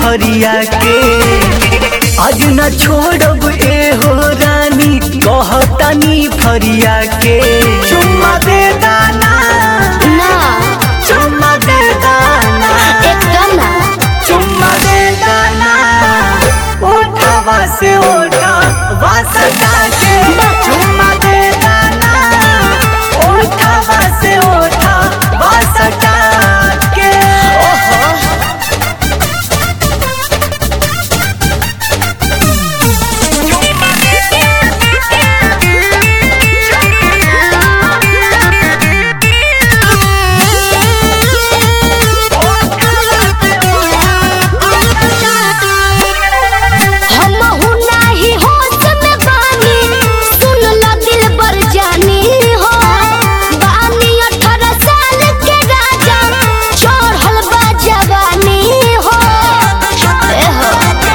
फरिया के आज न छोड़ब ए हो रानी कहतानी फरिया के चुम्मा दे दाना ना चुम्मा दे दाना एकदम ना चुम्मा दे दाना उठावा से उठा वासता के चुम्मा दे दाना उठावा से उठा वासता के ओहो हमहु नाही होश में बानी सुन ल दिल बर जानी हो बानी अठारह साल के राजा चढ़ल बा जवानी हो ए हो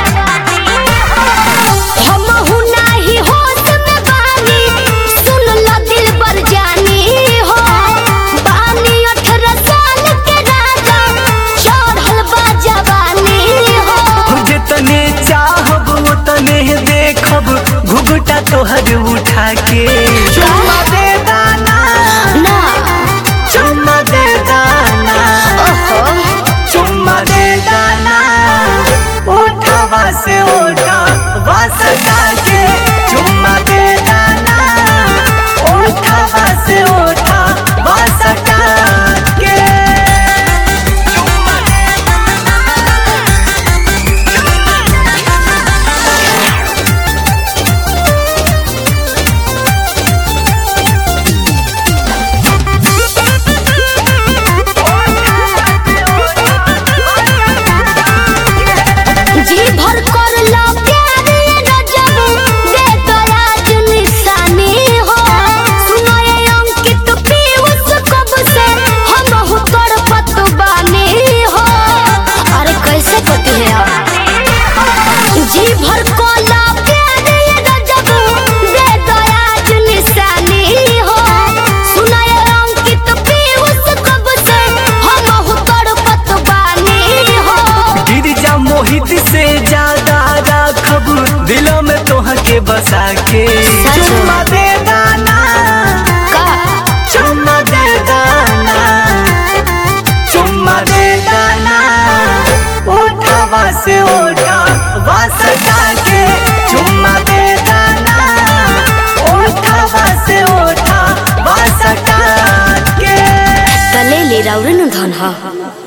हमहु नाही होश में बानी सुन ल दिल बर जानी हो बानी अठारह साल के राजा चढ़ल बा जवानी हो जितने चाहब उतने देखब घुघटा तोहर उठा के चुम्मा दे दाना ना चुम्मा दे दाना ओहो चुम्मा दे दाना उठावा से उठा वासता के चुम्मा दे दाना उठावा से उठा वासता के चुम्मा दे जी भर कर लो प्यार ये गजब दे तो आज निशानी हो सुनो ये अंकित पीयूष कब से हम हूँ तड़पत बानी हो अरे कैसे पति है आप जी भर को लो प्यार ये गजब दे तो आज निशानी हो सुनो ये अंकित पीयूष कब से हम हूँ तड़पत बानी हो गिरजा मोहित से ज्यादा राखब दिल में तोह के बसा के सच। चुम्मा दे दाना का चुम्मा दे दाना चुम्मा दे दाना उठावा से उठा वासता के चुम्मा दे दाना उठावा से उठा वासता के कले ले राउरन धन हा